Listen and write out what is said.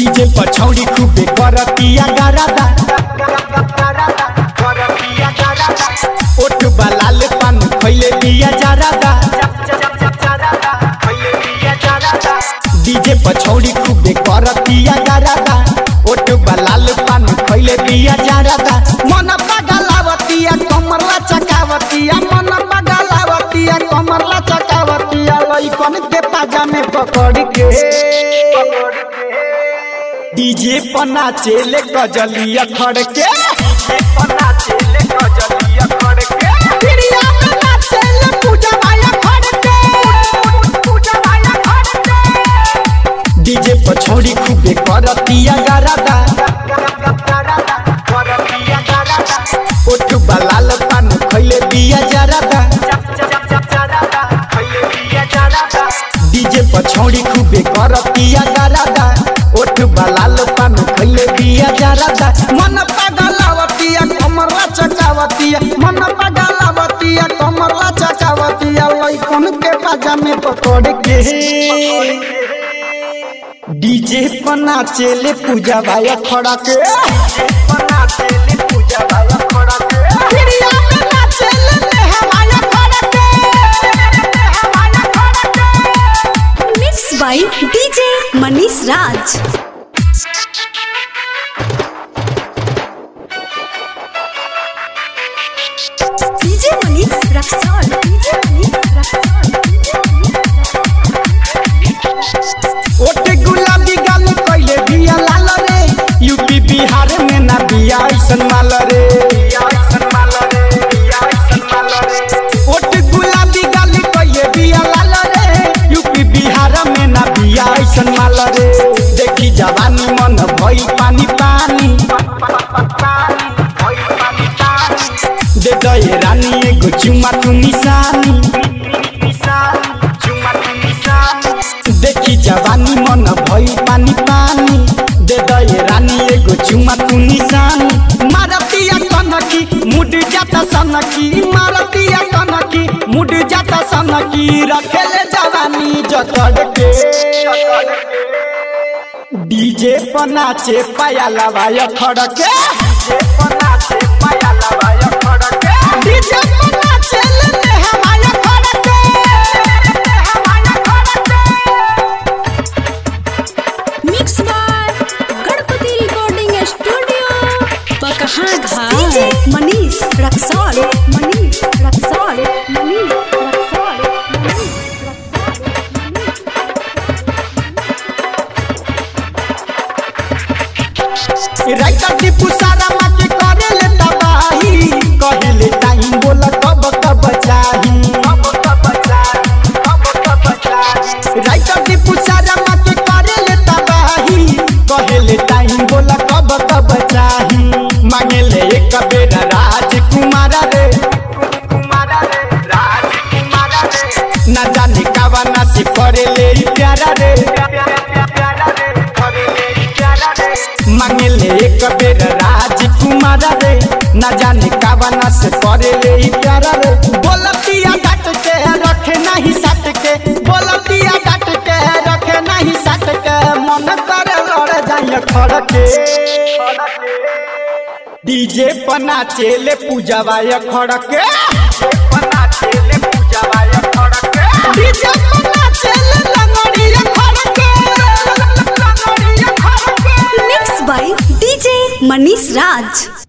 DJ पछौड़ी खूबे करतिया गारादा ओठ बालाल पान खैले बिया जारादा डीजे पछौड़ी खूबे करतिया गारादा ओठ बालाल पान खैले बिया जारादा मन पगलावतिया कमरला चकावतिया मन पगलावतिया कमरला चकावतिया लइकन के पाजा में पकड़ के डीजे पर नाचेले कजलिया खड़ के पिरिया में नाचेले पूजा माया खड़ के डीजे पर छोड़ी खूबे करतिया गारादा ओठ बलाल पान खैले बिया जरादा डीजे पर छौड़ी खूबे करतिया गारादा ओठ बलाल पान खैले बिया जरादा मन पगलावतिया कमरला चकावतिया मन पगलावतिया कमरला चकावतिया लइकन के बाजा में पकड़ के डीजे पर नाचेले पूजा भाई खड़ा के पिरिया में नाचेले नेहवाया खड़ा के नेहवाया खड़ा के mix by DJ Manish Raj DJ Manish Raxaul DJ Manish Raxaul DJ Manish ओट गुलाबी गाल कइले बिया लाल रे यूपी बिहार में ना बिया ऐसन माल रे ओट गुलाबी गाल कइले बिया लाल रे यूपी बिहार में ना बिया ऐसन माल रे देखी जवानी मन भई पानी पानी दे दे रानी एगो चुमा तू निशानी देखी जवानी मन भई पानी पानी दे दे रानी एगो चुमा तू निशानी मारतिया कनकी मुड जाता सनकी मारतिया कनकी मुड जाता सनकी रखेले जवानी जतड़ के डीजे पर नाचे पाया लवाया खड़के डीजे पर नाचे ले हमाया खड़के हमाया खड़के mix by Ganpati recording studio Pakaha Ghat DJ Manish Raxaul Manish Raxaul Manish Raxaul Manish writer Tipu सारा माके करे ले तबाही कहले टाइम बोला कब कब चाही राइटर टीपू सारा माके करे ले तबाही कहले टाइम बोला कब कब चाही मांगे ले एक बेर राजकुमार रे ना जाने कावना से करे ले ई प्यारा रे मांगे ले एक बेर राजकुमार रे ना जाने कावना से करे ले ई प्यारा रे बोलतिया डाट के रखे नहीं सट के बोलतिया डाट के रखे नहीं सट के मन करे लड़ जाए खड़ के डीजे पर नाचेले पूजवाय खड़ के डीजे पर नाचेले लंगड़िया खड़ के लंगड़िया खड़ के mix by DJ Manish Raj